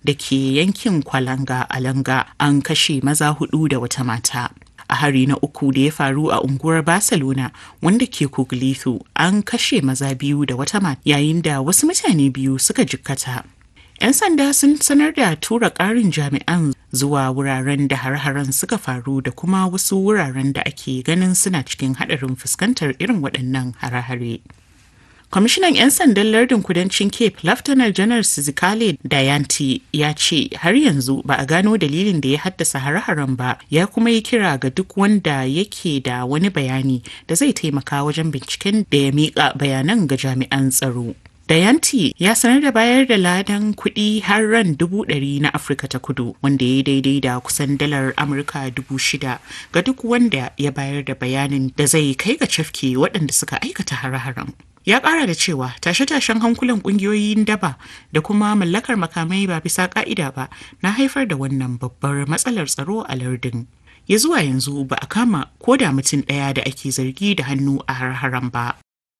da ke yankin Kwalanga a Langa an kashe maza hudu da wata mata. A hari na uku da ya faru a unguwar Barcelona wanda ke Kuglithu an kashe maza biyu da wata mata yayin da wasu mutane biyu suka jikkata. 'Yan sanda sun sanar da tura ƙarin jami'an zuwa wuraren da har-haren suka faru da kuma wasu wuraren da ake ganin suna cikin haɗarin fuskantar irin waɗannan hare-hare. Kwamishinan 'yan sandan lardin kudancin Cape, Laftanar Janar Sizikale Dayanti ya ce har yanzu ba a gano dalilin da ya haddasa hare-haren ba ya kuma yi kira ga duk wanda yake da wani bayani da zai taimaka wajen binciken da ya miƙa bayanan ga jami'an tsaro. Dayanti ya sanar da bayar da ladan kuɗi har ran dubu ɗari na Afirka ta kudu wanda ya daidai da kusan dalar Amurka dubu shida ga duk wanda ya bayar da bayanin da zai kai ga cafke waɗanda suka aikata hare-haren. Ya ƙara da cewa tashe-tashen hankulan ƙungiyoyin daba da kuma mallakar makamai ba bisa ƙa'ida ba na haifar da wannan babbar matsalar tsaro a lardin. Ya zuwa yanzu ba a kama ko da mutum ɗaya da ake zargi da hannu a har-haren ba.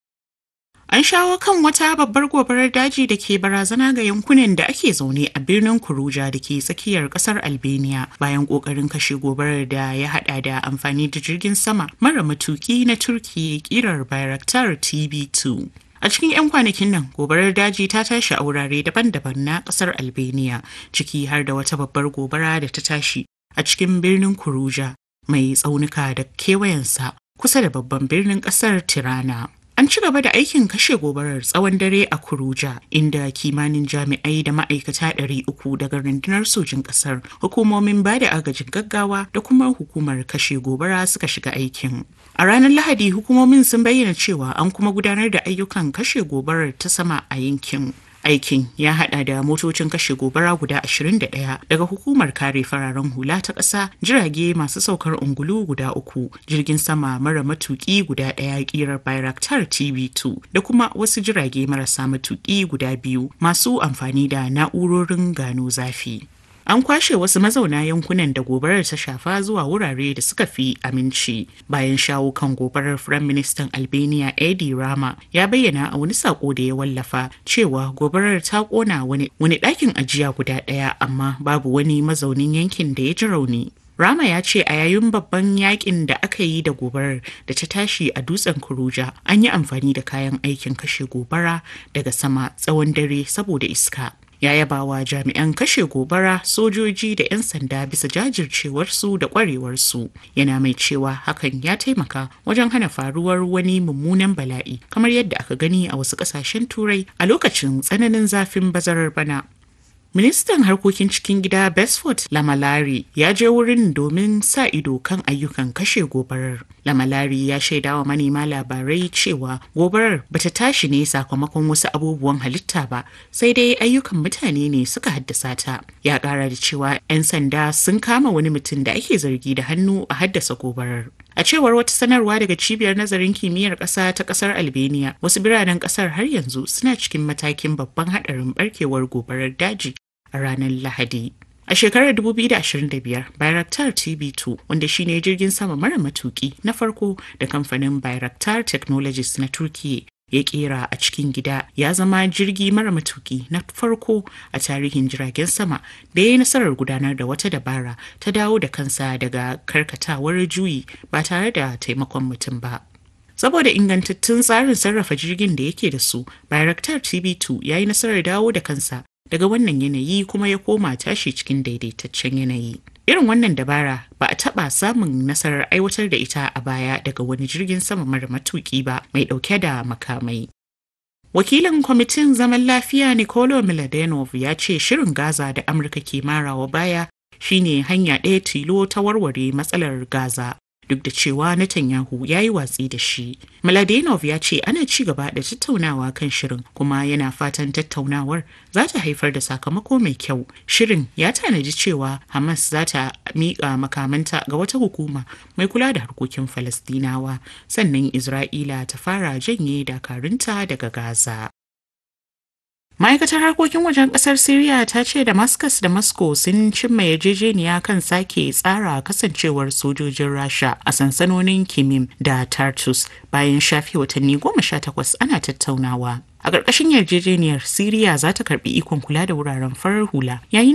An shawo kan wata babbar gobarar daji da ke barazana ga yankunan da ake zaune a birnin Kuruja da ke tsakiyar kasar Albania bayan kokarin kashe gobarar da ya hada da amfani da jirgin sama mara matuki na Turki kirar Bayraktar TB2. A cikin 'yan kwanakin nan, gobarar daji ta tashi a wurare daban-daban na kasar Albania, ciki har da wata babbar gobara da ta tashi a cikin birnin Kuruja mai tsaunuka da kewayensa kusa da babban birnin kasar Tirana. An ci gaba da aikin kashe gobarar tsawon dare a Kuruja, inda kimanin jami'ai da ma'aikata ɗari uku daga rundunar sojin ƙasar, hukumomin ba da agajin gaggawa da kuma hukumar kashe gobara suka shiga aikin. A ranar Lahadi, hukumomin sun bayyana cewa an kuma gudanar da ayyukan kashe gobarar ta sama a yankin. Aikin ya hada da motocin kashe gobara guda 21 daga hukumar kare fararen hula ta ƙasa, jirage masu saukar ungulu guda uku, jirgin sama mara matuki guda ɗaya ƙirar Bayraktar TV2 da kuma wasu jirage marasa matuki guda biyu masu amfani da na'urorin gano zafi. An kwashe wasu mazauna yankunan da gobarar ta shafa zuwa wurare da suka fi aminci. Bayan shawo kan gobarar Firaministan Albania Edi Rama ya bayyana a wani sako da ya wallafa cewa gobarar ta kona wani ɗakin ajiya guda ɗaya amma babu wani mazaunin yankin da ya ji rauni. Rama ya ce a yayin babban yakin da aka yi da gobarar da ta tashi a dutsen Kuruja an yi amfani da kayan aikin kashe gobara daga sama tsawon dare saboda iska. ya yaba wa jami'an kashe gobara sojoji da 'yan sanda bisa jajircewarsu da kwarewarsu yana mai cewa hakan ya taimaka wajen hana faruwar wani mummunan bala'i kamar yadda aka gani a wasu kasashen turai a lokacin tsananin zafin bazarar bana Ministan harkokin cikin gida Besford Lamalari ya je wurin domin sa ido kan ayyukan kashe gobarar. Lamalari ya shaida wa manema labarai cewa gobarar bata tashi ne sakamakon wasu abubuwan halitta ba, sai dai ayyukan mutane ne suka haddasa ta. Ya kara da cewa 'yan sanda sun kama wani mutum da ake zargi da hannu a haddasa gobarar. A cewar wata sanarwa daga cibiyar nazarin kimiyyar ƙasa ta ƙasar Albania, wasu biranen ƙasar har yanzu suna cikin matakin babban haɗarin barkewar gobarar daji a ranar Lahadi. A shekarar 2025, Bayraktar TB2, wanda shine jirgin sama mara matuki na farko da kamfanin Bayraktar Technologies na Turkiyya ya kera a cikin gida ya zama jirgi mara matuki na farko a tarihin jiragen sama da ya yi nasarar gudanar da wata dabara ta dawo da kansa daga karkatawar juyi ba tare da taimakon mutum ba. saboda ingantattun tsarin sarrafa jirgin da yake da su bayraktar tb2 ya yi nasarar dawo da kansa daga wannan yanayi kuma ya koma tashi cikin daidaitaccen yanayi irin wannan dabara ba a taɓa samun nasarar aiwatar da ita a baya daga wani jirgin sama mara matuki ba mai ɗauke da makamai wakilin kwamitin zaman lafiya nicolo miladenov ya ce shirin gaza da amurka ke marawa baya shine hanya ɗaya tilo ta warware matsalar gaza duk da cewa Netanyahu ya yi watsi da shi. Mladenov ya ce ana ci gaba da tattaunawa kan shirin kuma yana fatan tattaunawar za ta haifar da sakamako mai kyau. Shirin ya tanadi cewa Hamas za ta miƙa makamanta ga wata hukuma mai kula da harkokin Falastinawa sannan Isra'ila ta fara janye dakarunta daga Gaza. Ma'aikatar harkokin wajen kasar Siriya ta ce Damascus da Moscow sun cimma yarjejeniya kan sake tsara kasancewar sojojin Rasha a sansanonin Kimim da Tartus bayan shafe watanni goma sha takwas ana tattaunawa. A ƙarƙashin yarjejeniyar Siriya za ta karɓi ikon kula da wuraren farar hula yayin